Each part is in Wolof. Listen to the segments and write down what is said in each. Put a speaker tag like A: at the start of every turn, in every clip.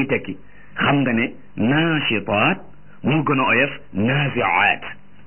A: muy tekki xam nga ne naashitaat moo gën a oyof naaziaat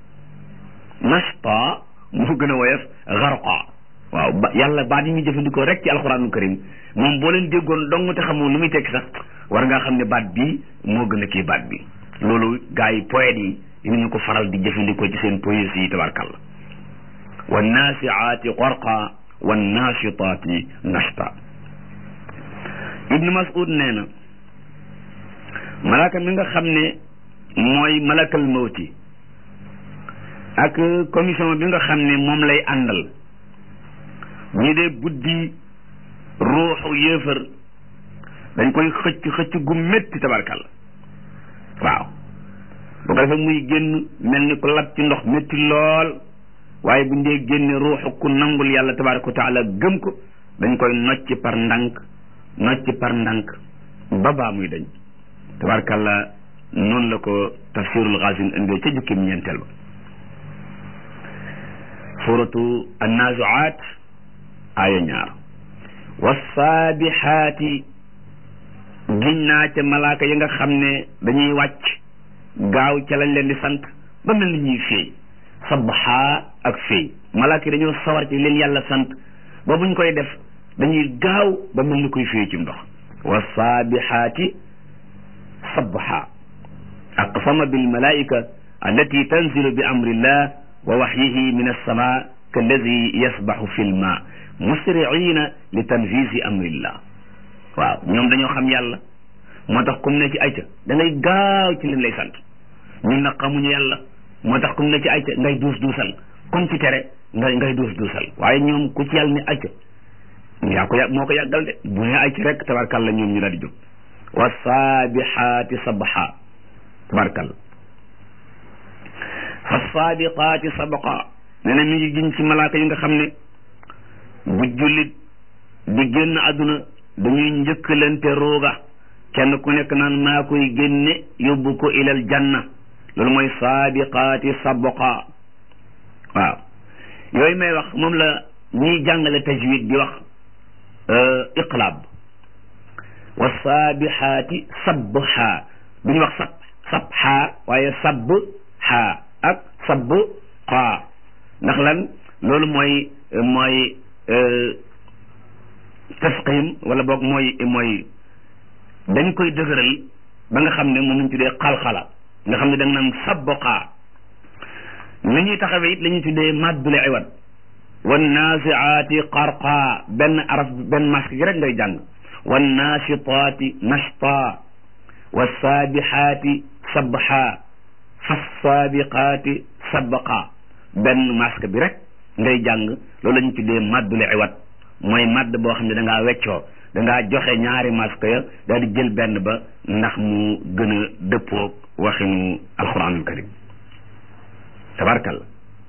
A: nashta moo gën a woyof garqa waaw ba yàlla baat yi ñu jëfandikoo rek ci alxuraanul karim moom boo leen déggoon dong te xamoo lu muy tekki sax war ngaa xam ne baat bii moo gën a kii baat bi loolu gars yi poètes yi dinañu ko faral di jëfandikoo ci seen poésie yi tabarkàlla wa naasiaati qorqa wa naashitaati nashta ibnu mas'ud nee na malaaka mi nga xam ne mooy malakal mawti ak commission bi nga xam ne moom lay àndal ñu dee buddi ruuxu yéefar dañ koy xëcc xëcc gu métti tabarkal waaw bu ko defee muy génn mel ni ko lab ci ndox métti lool waaye buñ dee génne ruuxu ku nangul yàlla tabaraka wa taala gëm ko dañ koy nocci par ndànk nocci par ndànk ba baa muy dañ tabarkalla noonu la ko tafsirul xaasin indee ca jukkim ñeenteel ba suratu annaazuaat aaya ñaar wasaabixaati giñ naa ca malaaka yi nga xam ne dañuy wàcc gaaw ca lañ leen di sant ba mel ni ñuy féey sabaxaa ak féey malaaka yi dañoo sawar ci leen yàlla sant ba buñ koy def dañuy gaaw ba mel ni koy féey ci ndox wasaabixaati sabaxa aqsama bilmalaika allati tanzilu bi amrillah wa waxyihi min alsama kalladi yasbaxu fi lma musriina li tanfisi amrillah waaw ñoom dañoo xam yàlla moo tax kum ne ci ayca da ngay gaaw ci leen lay sant ñun nag xamuñu yàlla moo tax kum ne ci ayca ngay duus duusal comme ci tere ngay ngay duus duusal waaye ñoom ku ci yàlla ne ayca yaa ko yà moo ko yàggal de bu ne ayca rek tabarkalla ñoom ñu daal di jóg wa saabixaati sabxa tabarkalla fa saabiqaati sabqa nee na mi ngi giñ ci malaaka yi nga xam ne bu jullit di génn àdduna dañuy njëkkalante rooga kenn ku nekk naan maa koy génne yóbbu ko ilal janna loolu mooy saabiqaati sabqa waaw yooyu may wax moom la ñiy jàngale tajwid di wax iqlaab wa saabixaati sabha duñu wax sab sabha waaye sabha ak sabqa ndax lan loolu mooy mooy tasqim wala boog mooy mooy dañ koy dëgëral ba nga xam ne moom lañ tuddee xalxala nga xam ne da nga naan sabqa ni ñuy taxawee it la ñuy tuddee maddule iwat wan naasiaati qarqa benn araf benn masque gi rek ngay jàng wan naashitaati nashta wa saabixaati sabxa fa saabiqaati sabqa benn masque bi rek ngay jàng loolu la ñu tuddee maddule iwat mooy madd boo xam ne da ngaa weccoo da ngaa joxe ñaari masque ya daal di jël benn ba ndax mu gën a dëppoog waxinu alquranul karim tabarkalla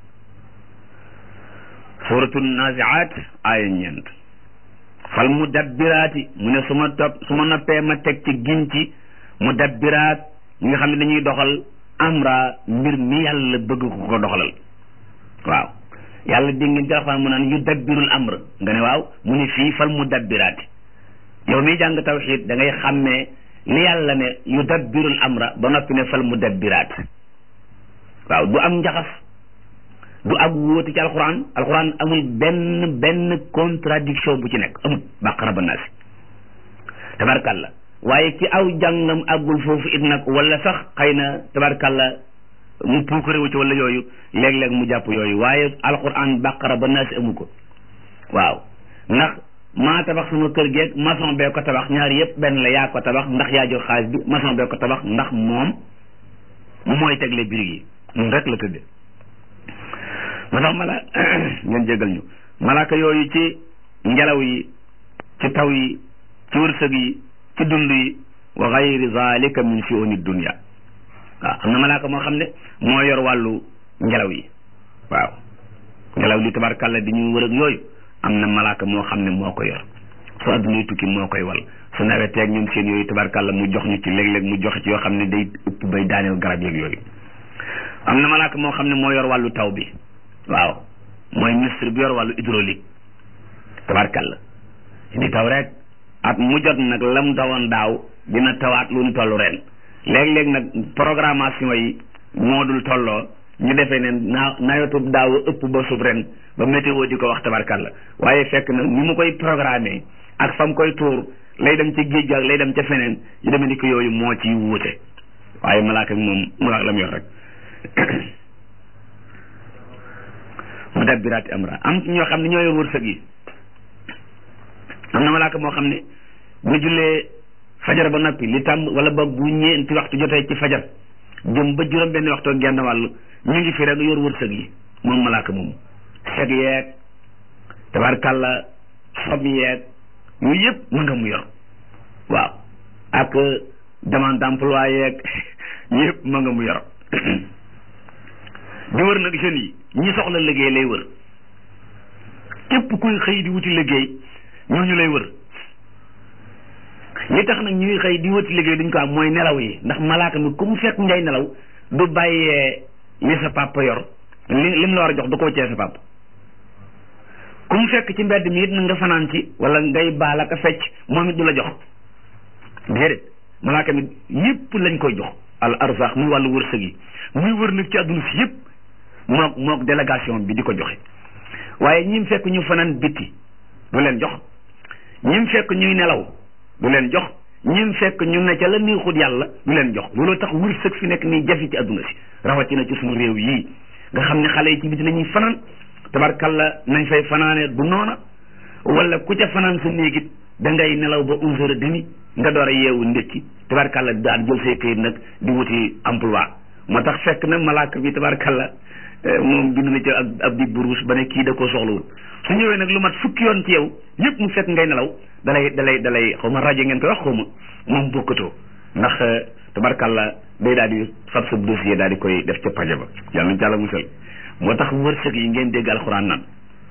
A: suratu naziat aaya ñeent fal mudabbiraati mu ne su ma topp su ma noppee ma teg ci giñ ci mudabbiraat ñi nga xam ne dañuy doxal amra mbir mi yàlla bëgg ko ko doxalal waaw yàlla dégg ngeen ci alxuraan mu naan yu dabbirul amr nga ne waaw mu ne fii fal mudabbiraati yow miy jàng tawxiid da ngay xàmmee li yàlla ne yu dabbirul amra ba noppi ne fal mudabbiraat waaw du am njaxas du ak wóote ci alxuraan alxuraan amul benn benn contradiction bu ci nekk amul bàqara ba naasi tabarkalla waaye ci aw jàngam àggul foofu it nag wala sax xëy na tabarkalla mu puukarewu ci wala yooyu léeg-léeg mu jàpp yooyu waaye alxuraan bàqara ba naasi amu ko waaw ndax maa tabax sama kër geeg maçon bee ko tabax ñaari yëpp benn la yaa ko tabax ndax yaa jox xaalis bi maçon bee ko tabax ndax moom mooy tegle birig yi ñun rek la tëdde moo tax mala ngeen jégal ñu malaaka yooyu ci ngelaw yi ci taw yi ci wërsëg yi ci dund yi wa gayri zalika min shuuni dunya waaw am na malaaka moo xam ne moo yor wàllu ngelaw yi waaw ngelaw li tabarkàlla di ñu wër ak yooyu am na malaaka moo xam ne moo ko yor su addunay tukki moo koy wal su naweteeg ñoom seen yooyu tabarkàlla mu jox ñu ci léeg-léeg mu joxe ci yoo xam ne day upp bay daaneel garab yeeg yooyu am na malaaka moo xam ne moo yor wàllu taw bi waaw mooy ministre bi yor wàllu hydraulique tabarkàlla di taw rek at mu jot nag lam tawoon daaw dina tawaat lu ñu toll ren léeg-léeg nag programmation yi moo dul tolloo ñu defee ne naa nawetu daaw ëpp ba sub ren ba météo di ko wax tabarkalla waaye fekk na ni mu koy programmer ak fam koy tuur lay dem ca géej ak lay dem ca feneen yu demee ni ko yooyu moo ci wuute waaye malaaka bi moom mu la mu yor rek mu dabbiraati amra am ñoo xam ne ñoo yor wërsëg yi am na malaaka moo xam ne bu jullee fajar ba noppi li tàmm wala boog bu ñeenti waxtu jotee ci fajar jëm ba juróom benn waxtu ak genn wàll ñu ngi fi rek yor wërsëg yi moom malaaka moom seg yeeg tabarkàlla xob yeeg yooyu yëpp mën nga mu yor waaw ak demande d'emploi yeeg yëpp mën nga mu yor di wër nag jeunes yi ñi soxla liggéey lay wër képp kuy xëy di wuti liggéey ñooñu lay wër li tax nag ñuy xëy di wuti liggéey duñ ko am mooy nelaw yi ndax malaaka mi ku mu fekk ngay nelaw du bàyyee li sa papa yor li lim la war a jox du ko wëccee sa papa ku mu fekk ci mbedd mi it na nga fanaan ci wala ngay baal ak a fecc moom it du la jox déedéet malaaka mi yépp lañ koy jox al arzaq muy wàllu wërsëg yi muy wër nag ci àdduna si yépp mook mook délégation bi di ko joxe waaye ñim fekk ñu fanaan bitti du leen jox ñim fekk ñuy nelaw du leen jox ñim fekk ñu ne ca la neexut yàlla du leen jox looloo tax wërsëg fi nekk nii jafe ci àdduna si rawatina ci suñu réew yii nga xam ne xale yi ci biti la ñuy fanaan tabarkalla nañ fay fanaane du noona wala ku ca fanaan sa néegit da ngay nelaw ba onze heures et demi nga door a yeewu ndékki tabarkalla daal jël say këyit nag di wuti emploi moo tax fekk na malaaka bi tabarkalla moom bind na ci ab ab di buruus ba ne kii da koo soxlawul su ñëwee nag lu mat fukki yoon ci yow yëpp mu fekk ngay nelaw dalay dalay dalay xaw ma rajo ngeen koy wax xaw ma moom bokkatoo ndax tabarkalla day daal di fab sa dossier daal di koy def ca paje ba yàlla nañ ci yàlla musal moo tax wërsëg yi ngeen dégg alxuraan naan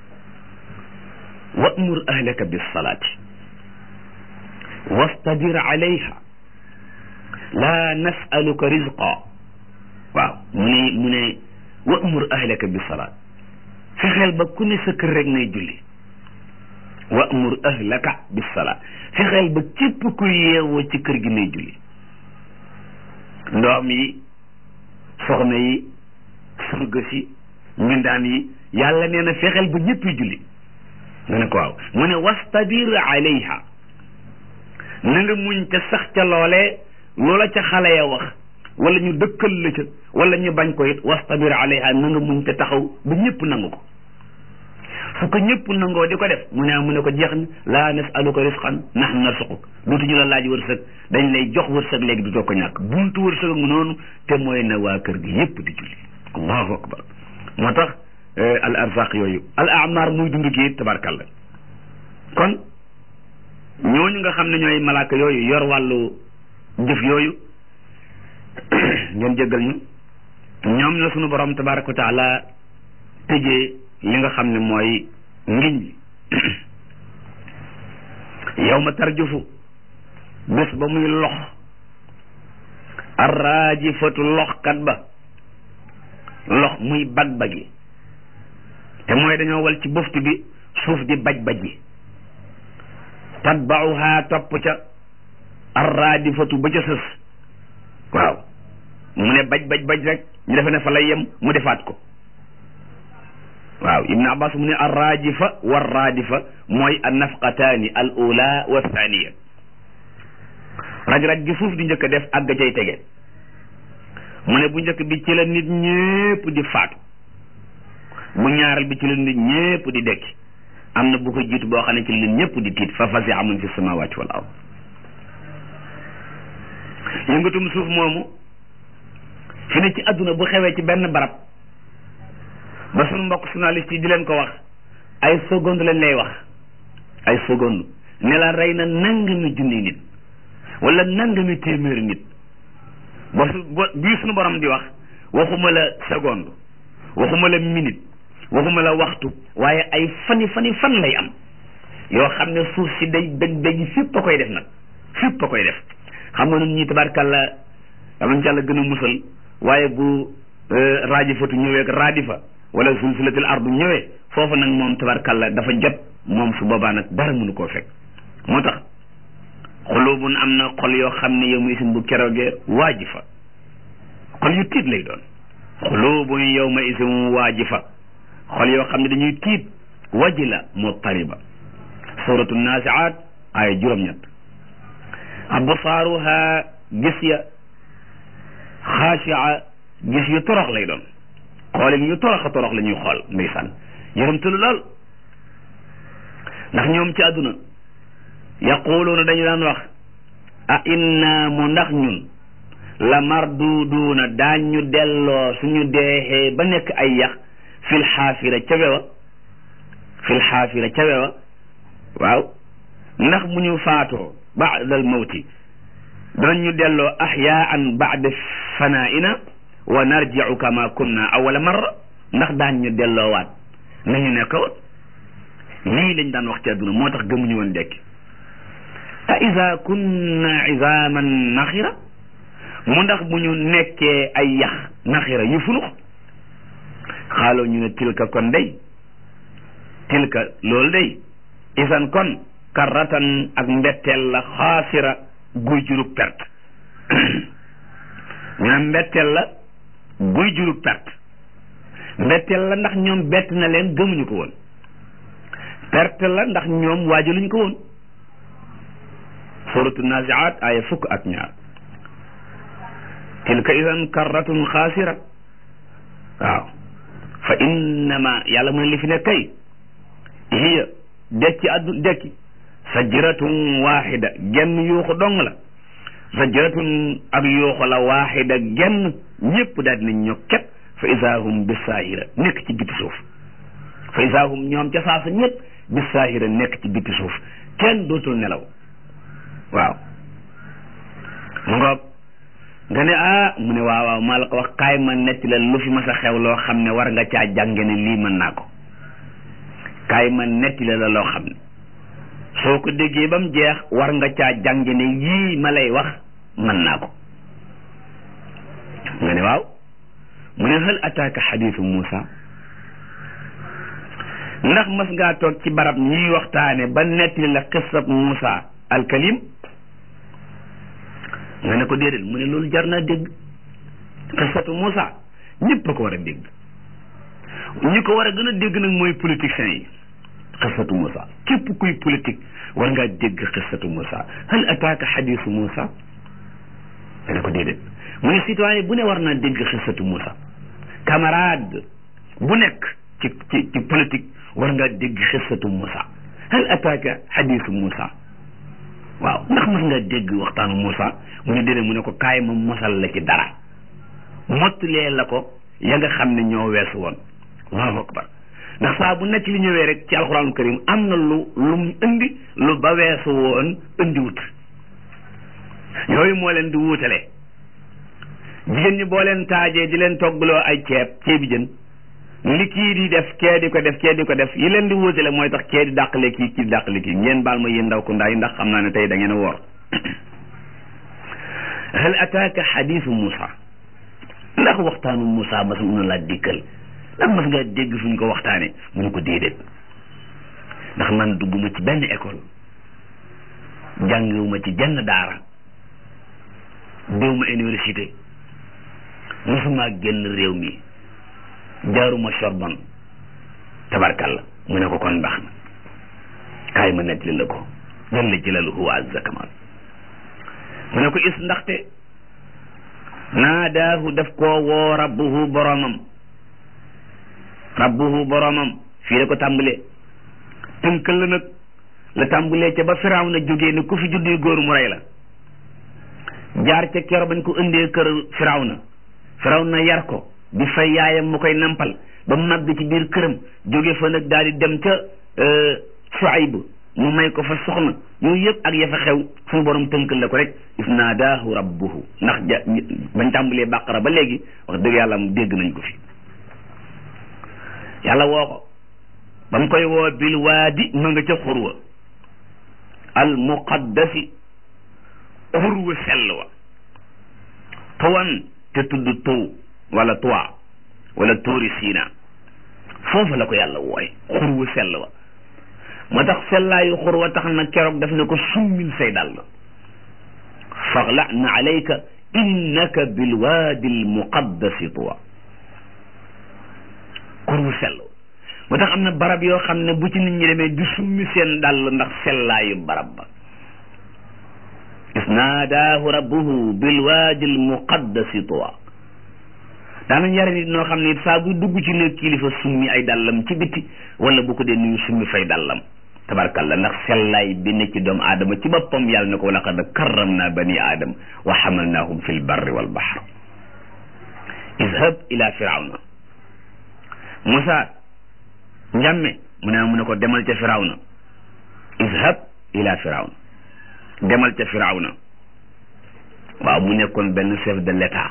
A: wa'mur ahlaka bis salaati wastabir alayha laa nasaluka rizqa waaw mu ne mu ne wa'mur ahlaka bis salaat fexeel ba ku ne sa kër rek ngay julli wa'mur ahlaka bis salaat fexeel ba képp ku yeewoo ci kër gi ngay julli ndoom yi soxna yi surga si mbindaan yi yàlla nee na fexeel ba ñëpp julli nga ne ko waaw mu ne wastabir alayha na nga muñ ca sax ca loolee loola ca xale ya wax wala ñu dëkkal la ca wala ñu bañ ko it wastabir alayha na nga muñ ca taxaw ba ñëpp nangu ko su ko ñëpp nangoo di ko def mu ne mu ne ko jeex na laa nasaluka risqan nahnu narsuquk dootuñu la laaj wërsëg dañ lay jox wërsëg léegi du too ko ñàkk buntu wërsëg mu noonu te mooy na waa kër gi yëpp di julli allahu akbar moo tax al arzaq yooyu al amar muy dund gi tabarkalla kon ñooñu nga xam ne ñooy malaaka yooyu yor wàllu jëf yooyu ngeen jéggal ñu ñoom la sunu borom tabaraka wa taala tëjee li nga xam ne mooy ngiñ li yow ma tarjufu bés ba muy lox arraajifatu loxkat ba lox muy bag-bagi te mooy dañoo wal ci buftu bi suuf di baj-baj yi tatbauha topp ca arraadifatu ba ca sës waaw mu ne baj-baj-baj rek ñu defe ne fa lay yem mu defaat ko waaw ibn abbas mu ne arrajifa warraadifa mooy an nafqataani al ula wa thaniya raj-raj gi suuf di njëkk a def àgg cay tege mu ne bu njëkk bi ci la nit ñépp di faatu bu ñaareel bi ci la nit ñépp di dekki am na bu ko jiitu boo xam ne ci la nit ñépp di tiit fa fasi amun fi samawati wal ard yëngatum suuf moomu fi ne ci adduna bu xewee ci benn barab ba sunu mbokk journaliste yi di leen ko wax ay seconde lañ lay wax ay seconde ne la rey na nangami junni nit wala nangami téeméeri nit ba su ba bii sunu borom di wax waxuma la seconde waxuma la minute waxuma la waxtu waaye ay fani fani fan lay am yoo xam ne suuf si day dëj dëj fépp a koy def nag fépp a koy def xam nga nun ñi tabarkàlla damañ ci yàlla gën a musal waaye bu raajifatu ñëwee ak raadifa wala zulzilatil ardu ñëwee foofu nag moom tabarkàlla dafa jot moom su boobaa nag dara mënu koo fekk moo tax xulubun am na xol yoo xam ne yow ma isin bu keroogee waajifa xol yu tiit lay doon xulubun yow ma isin waajifa xol yoo xam ne dañuy tiit wajila muttariba suratu naasiaat ay juróom-ñett absaaruha gis ya xaashia gis yu torox lay doon xoolin yu torox a torox la ñuy xool ndeysaan yërëmtalu lool ndax ñoom ci àdduna yaquluuna dañu daan wax a inna mu ndax ñun la marduduuna daañ ñu delloo suñu deexee ba nekk ay yax fil xaafira ca wewa fil xaafira ca wewa waaw ndax mu ñu faatoo baadal mawti danañ ñu delloo ahyaan baada fanaina wa narjiu kama kunna awala marra ndax daañ ñu delloowaat nañu nekk woon lii lañ daan wax ci àdduna moo tax gëmuñu woon dekki a ida kunna izaman naxira mu ndax bu ñu nekkee ay yax naxira yu funux xaaloo ñu ne tilka kon day tilka loolu day isan kon karratan ak mbetteel la xaasira guy jurug perte ñu ne mbetteel la guy jurug perte mbetteel la ndax ñoom bett na leen gëmuñu ko woon perte la ndax ñoom waajaluñ ko woon suratu naziat aya fukk ak ñaar tilka idan karratun xaasira waaw fa innama yàlla mu ne li fi ne kay hiya dekki addu dekki sajratun waxida genn yuuxu dong la sajratun ak yuuxu la waxida genn ñëpp daal dinañ ñokket fa isaahum bisaahira nekk ci biti suuf fa isaahum ñoom ca saasa ñëpp bisaahira nekk ci biti suuf kenn dootul nelaw waaw mu ngoog nga ne ah mu ne waaw waaw maa la ko wax kaay ma netti la lu fi mas a xew loo xam ne war nga caa jànge ne lii mën naa ko kaay ma netti la la loo xam ne soo ko déggee ba mu jeex war nga caa jànge ne yii ma lay wax mën naa ko nga ne waaw mu ne hal ataaka xadiisu Muusa ndax mas ngaa toog ci barab ñuy waxtaane ba nettali la xissab Muusa alkalim nga ne ko déedéet mu ne loolu jar naa dégg xissatu Muusa ñëpp a ko war a dégg ñi ko war a gën a dégg nag mooy politiciens yi xissatu Muusa képp kuy politique war ngaa dégg xissatu Muusa hal ataaka xadiisu Muusa nga ne ko déedéet mu ne citoyen bu ne war naa dégg xissatu Muusa camarade bu nekk ci ci ci politique war ngaa dégg xissatu Muusa hal ataaka xadiisu Muusa waaw ndax mas nga dégg waxtaanu Muusa mu ne déedéet mu ne ko kaay ma mosal la ci dara mottulee la ko ya nga xam ne ñoo weesu woon allahu akbar ndax saa bu nekk li ñëwee rek ci alxuraanu karim am na lu lu mu indi lu ba weesu woon indi wut yooyu moo leen di wuutale jigéen ñi boo leen taajee di leen toggaloo ay ceeb ceebi jën li kii di def kee di ko def kee di ko def yi leen di wuutale mooy tax kee di dàqale kii kii di dàqale kii ngeen baal ma yéen ndaw ku ndaay ndax xam naa ne tey da ngeen a woor hal ataaka xadiisu Muusa ndax waxtaanu Muusa mas mun na laa dikkal ndax mas nga dégg fu ñu ko waxtaane mu ne ko déedéet ndax man dugguma ci benn école jàngiwuma ci jenn daara déwuma université mosuma génn réew mi jaaruma Sorbonne tabarkalla mu ne ko kon baax na kaay ma nettali la ko jalla jalaluhu wa azza kamal mu ne ko is ndaxte naadaahu daf koo woo rabbuhu boromam rabbuhu boromam fii la ko tàmbalee tënkal la nag la tàmbalee ca ba firaaw na jógee ne ku fi juddu góor mu rey la jaar ca kero bañ ko indee kër firaaw na firaaw na yar ko di fay yaayam mu koy nampal ba màgg ci biir këram jóge fa nag daal di dem ca Shuayb mu may ko fa soxna yooyu yëpp ak ya fa xew suñu borom tënkal la ko rek is naadaahu rabbuhu ndax ja bañ tàmbalee bàqara ba léegi wax dëgg yàlla mu dégg nañ ko fi yàlla woo ko ba mu koy woo bil waadi ma nga ca xurwa al muqaddasi xurwa sell wa tawan te tudd tuw wala tuwa wala tuuri siina foofu la ko yàlla wooy xurwa sell wa moo tax sellaayu xurwa tax na keroog daf ne ko summil say dàll faxla'na alayka innaka bilwaadi almuqaddasi tuwa kur wu sell moo tax am na barab yoo xam ne bu ci nit ñi demee di summi seen dàll ndax sellaayu barab ba isnaadaahu rabbuhu bilwaadi almuqaddasi tuwa daanañ yare nit noo xam ne it saa buy dugg ci néeg kilifa summi ay dàllam ci bitti wala bu ko dee nuyu summi fay dàllam tabarkalla ndax sellaay bi ne ci doomu aadama ci boppam yàlla na ko laqad karramna bani aadam wa xamalnaahum fi lbarri walbahr izhab ila firawna Musa njàmme mu ne mu ne ko demal ca firawna izhab ila firawna demal ca firawna waaw mu nekkoon benn chef de l'état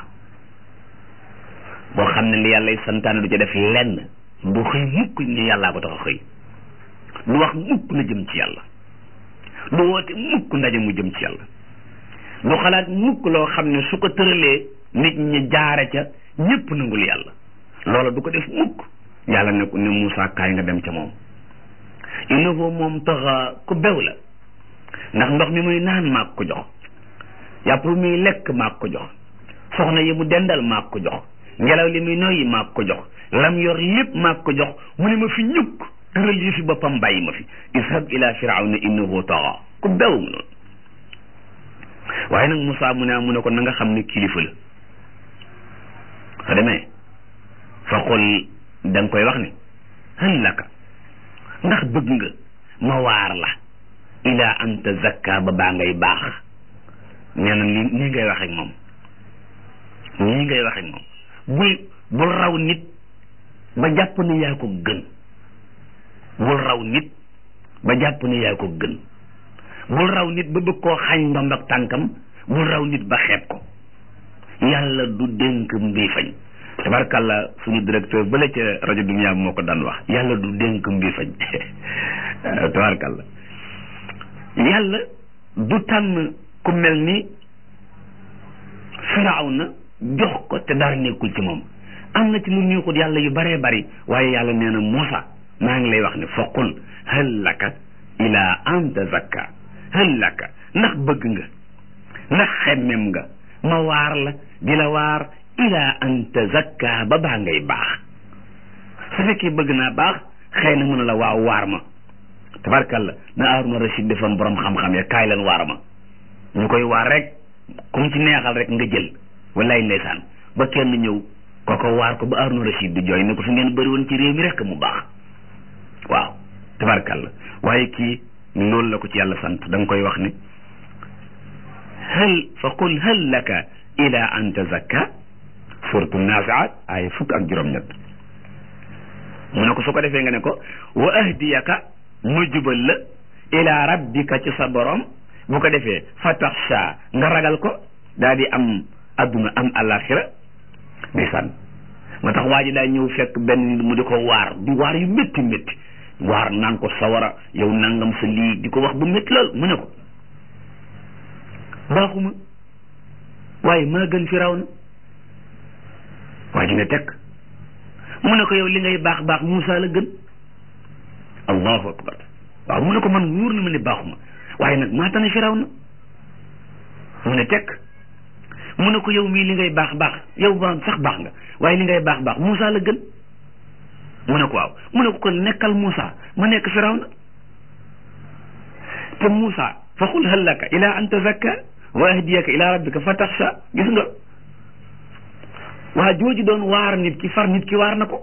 A: boo xam ne li yàlla santaane du ca def lenn du xëy mukk ni yàllaa ko tax a xëy du wax mukk na jëm ci yàlla du woote mukk ndaje mu jëm ci yàlla du xalaat mukk loo xam ne su ko tëralee nit ñi jaare ca ñépp nangul yàlla loola du ko def mukk yàlla ne ne Moussa kaay nga dem ca moom innahu moom taxa ku bew la ndax ndox mi muy naan maag ko jox yàpp muy lekk maag ko jox soxna yi mu dendal maag ko jox ngelaw li muy noyyi maag ko jox lam yor lépp maag ko jox mu ne ma fi ñukk tëral yi fi boppam bàyyi ma fi ishab ila firawna innahu taxa ku bew mu noonu waaye nag Moussa mu ne mu ne ko na nga xam ne kilifa la soo demee fa xul da nga koy wax ne hal laka ndax bëgg nga ma waar la ila an tazakka ba baa ngay baax nee na li nii ngay wax ak moom nii ngay wax ak moom bul bul raw nit ba jàpp ne yaa ko gën bul raw nit ba jàpp ne yaa ko gën bul raw nit ba bëgg koo xañ ndomb ak tànkam bul raw nit ba xeeb ko yàlla du dénk mbii fañ tabarkàlla suñu directeur bële ca rajo dunia moo ko daan wax yàlla du dénk mbii fañ tabarkàlla yàlla du tànn ku mel ni firawna jox ko te dara nekkul ci moom am na ci lu ñuy xut yàlla yu baree bari waaye yàlla nee na Muusa maa ngi lay wax ne foqul hal laka ila an tazakka hal laka ndax bëgg nga ndax xemmem nga ma waar la di la waar ila an tazakka ba baa ngay baax su fekkee bëgg naa baax xëy na mën a la waaw waar ma tabarkalla na Haaruna Rashid defam borom xam-xam ya kaay leen waar ma ñu koy waar rek comme ci neexal rek nga jël wallaay ndeysaan ba kenn ñëw kooko waar ko ba Haaruna Rashid di jooy ne ko fi ngeen bëri woon ci réew mi rek mu baax waaw tabarkalla waaye kii loolu la ko ci yàlla sant da nga koy wax ne hal fa qul hal laka ila an tazakka suratu naziat ay fukk ak juróom-ñett mu ne ko su ko defee nga ne ko wa ahdiyaka ma jubal la ila rabbika ci sa borom bu ko defee fa taxsha nga ragal ko daa di am adduna am alaxira ndeysaan moo tax waa ji daa ñëw fekk benn nit mu di ko waar di waar yu métti métti waar naan ko sawara yow nangam sa lii di ko wax bu métti lool mu ne ko baaxuma waaye maa gën firaw na waa ji ne tekk mu ne ko yow li ngay baax baax Muusa la gën allahu akbar waaw mu ne ko man wóor na ma ne baaxuma waaye nag maa tane firaw na mu ne tekk mu ne ko yow mii li ngay baax baax yow ba sax baax nga waaye li ngay baax baax Muusa la gën mu ne ko waaw mu ne ko kon nekkal Muusa ma nekk firaw na te Muusa fa qul hal laka ila an tazakka wa ahdiyaka ila rabbika fa taxsha gis nga waa jooju doon waar nit ki far nit ki waar na ko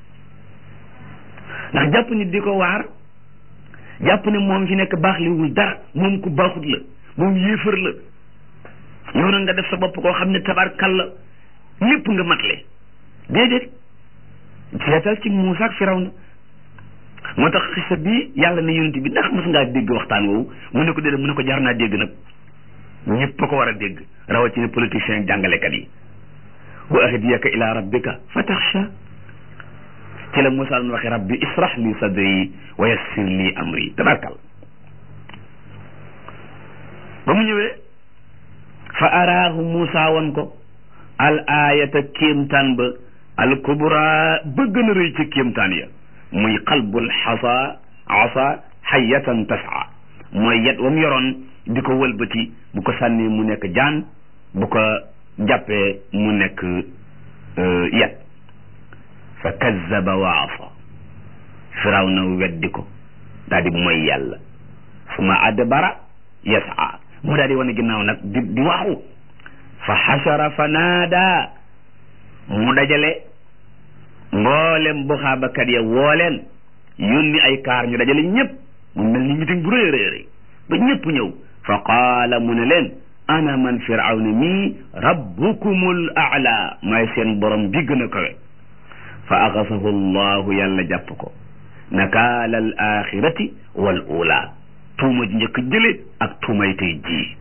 A: ndax jàpp nit di ko waar jàpp ne moom fi nekk baax liwul dara moom ku baaxut la moom yéefar la yow na nga def sa bopp koo xam ne tabarkal la lépp nga matle déedéet seetal ci Muusa ak Firawna moo tax xisa bi yàlla ne yonent bi ndax mas ngaa dégg waxtaan woowu mu ne ko déedéet mu ne ko jar naa dégg nag ñëpp a ko war a dégg rawatina politiciens jàngalekat yi wa ahdiyaka ila rabbika fa taxsha ci la Muusa doon waxe rabbi israh li sadri wa yassir li amri tabarkal ba mu ñëwee fa araahu Muusa won ko al ayata kéemtaan ba al kubra ba gën a rëy ci kéemtaan ya muy qalbul xasa asa xayatan tasa mooy yet wam yoroon di ko wëlbati bu ko sànnee mu nekk jaan bu ko jàppee mu nekk yet fa kazzaba wa asa firaw na weddi ko daal di mooy yàlla suma adbara yasa mu daal di wane ginnaaw nag di di waaxu fa xashara fa naada mu dajale mboolem bu xaabakat ya woo leen yónni ay kaar ñu dajale ñëpp mu mel ni meeting bu rëy rëy rëy ba ñëpp ñëw fa qaala mu ne leen ana man firawna mii rabbukumul aala may seen borom bi gën a kawe fa axasahu llahu yàlla jàpp ko nakaala al axirati wal ula tuuma ji njëkk jële ak tuumay tey jii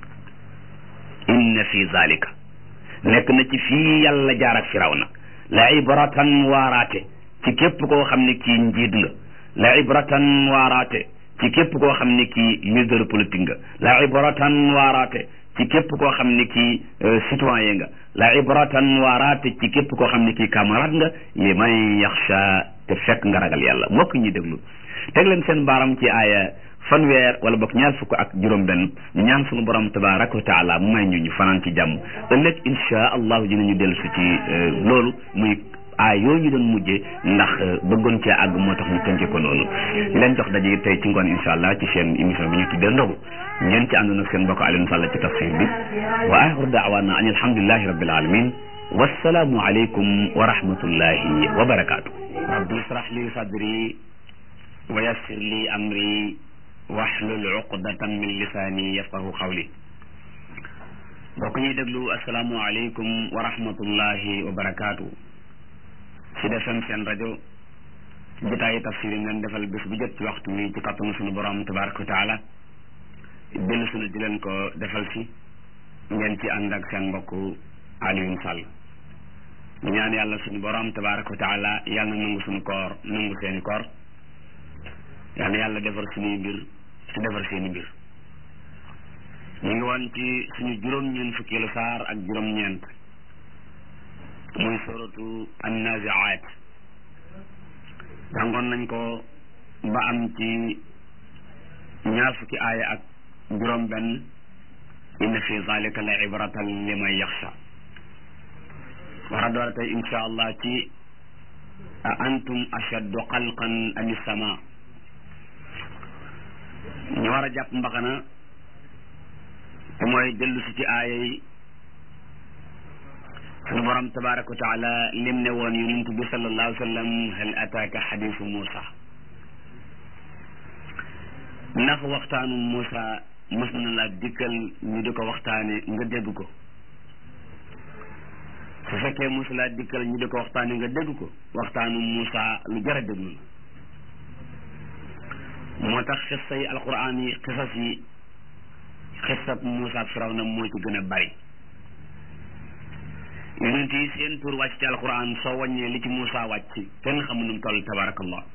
A: inna fi zalika nekk na ci fii yàlla jaar ak firawna la ibratan waaraate ci képp koo xam ne kii njiit nga la ibratan waaraate ci képp koo xam ne kii leader politique nga la ibratan waaraate ci képp koo xam ne kii citoyen nga la ibratan waaraate ci képp koo xam ne kii camarade nga li man yaxsha te fekk nga ragal yàlla mbokk ñi déglu teg leen seen baaram ci aaya fanweer wala bokk ñaar fukk ak juróom benn ñu ñaan suñu borom tabaraka wa taala mu may ñu ñu fanaan ci jàmm ëllëg insha allahu dinañu dellu si ci loolu muy aay yooyu ñu doon mujjee ndax bëggoon cee àgg moo tax ñu tënke ko noonu leen jox daje tey ci ngoon insha allah ci seen émission bi ñu tuddee ndogu ngeen ci àndoon ak seen mbokk Alioune Sall ci tafsir bi wa axiru daawaana an alhamdulillahi rabbil alamin wassalaamu aleykum wa rahmatullahi wa barakaatu rabbi israh li sadri wa yassir li amri waxlul uqdatan min lisaani yafqahu qawli mbokk ñuy déglu asalaamu aleykum wa rahmatullahi wa barakaatu ci defem seen rajo jotaayu tafsir yi ngeen defal bés bu jot ci waxtu wi ci kattanu sunu borom tabaraka wa taala dellu sunu di leen ko defal si ngeen ci ànd ak seen mbokk Alioune Sall ñu ñaan yàlla sunu borom tabaraka wa taala yàlla na nangu sunu koor nangu seeni koor yàlla na yàlla defar suñuy mbir te defar seeni mbir ñu ngi woon ci suñu juróom-ñeent fukkeelu saar ak juróom-ñeent muy suratu annaziaat jàngoon nañ ko ba am ci ñaar fukki aaya ak juróom benn inna fi zalika la ibratan liman yaxsha war a door tey insha allah ci a antum ashaddu xalqan am sama ñu war a jàpp mbaxana te mooy dellu si ci aaya yi sunu borom tabaraka wa taala lim ne woon yonent bi sallallahu alayhi wa sallam hal ataaka xadisu Muusa ndax waxtaanu Muusa mos na la dikkal ñu di ko waxtaane nga dégg ko su fekkee mos laa dikkal ñu di ko waxtaane nga dégg ko waxtaanu Muusa lu jar a déglu la moo tax xissa yi alquran yi xisas yi xissab Muusa ak Firawna moo ci gën a bari yonent yi seen tur wàcc ci alquran soo wàññee li ci Muusa wàcc kenn xamu nu mu toll tabarakallah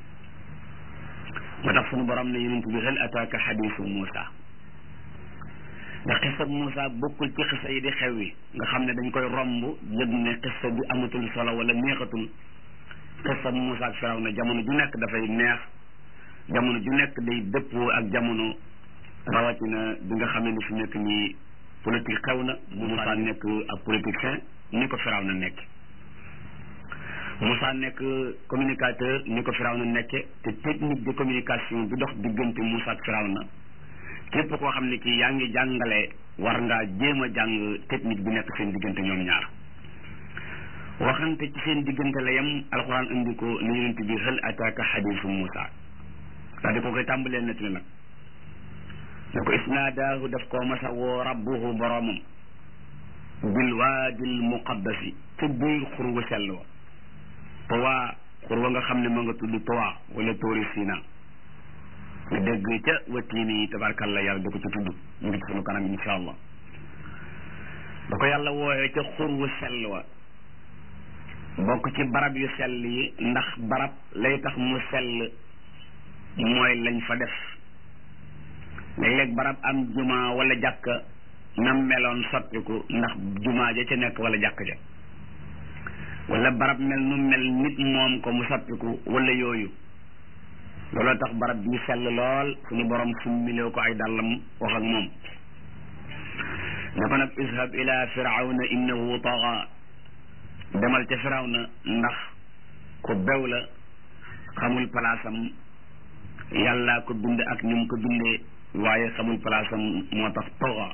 A: moo tax sunu borom ne yonent bi hal ataaka xadisu Muusa ndax xissa Muusa bokkul ci xissa yi di xew yi nga xam ne dañ koy romb yëg ne xissa bi amatul solo wala neexatul xissa Muusa ak Firawna jamono ju nekk dafay neex jamono ju nekk day dëppoo ak jamono rawatina bi nga xam ne ni fi nekk nii politique xew na Muusa nekk ab politicien ni ko Firawna nekk Moussa nekk communicateur ni ko Firawna nekke te technique de communication bi dox diggante Moussa ak Firawna képp koo xam ne kii yaa ngi jàngale war ngaa jéem a jàng technique bi nekk seen diggante ñoom ñaar waxante ci seen diggante la yem alxuraan indi ko ni yonent bi hal ataaka xadiisu Moussa daal di ko koy tàmbalee nettali nag ne ko isnaadaahu daf koo masa woo rabbuhu boroomam bil waadil muqaddasi ca biir xur wu sell wa towa xur wa nga xam ne ma nga tudd towa wala tóori sina nga dégg ca watiini yi tabarkalla yàlla da ko ci tudd mu ngi ci sunu kanam insha allah da ko yàlla wooyee ca xur wu sell wa bokk ci barab yu sell yi ndax barab lay tax mu sell mooy lañ fa def léeg-léeg barab am juma wala jàkka nam meloon soppiku ndax jumaa ja ca nekk wala jàkk ja wala barab mel nu mel nit moom ko mu soppiku wala yooyu looloo tax barab bi sell lool suñu borom summiloo ko ay dàllam wax ak moom ne ko nag ishab ila firawna innahu taxa demal ca firawna ndax ku bew la xamul palaasam yàllaa ko bind ak ni mu ko bindee waaye xamul palaasam moo tax taxa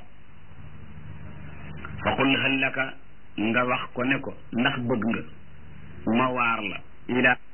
A: fa qul hal laka nga wax ko ne ko ndax bëgg nga ma waar la ila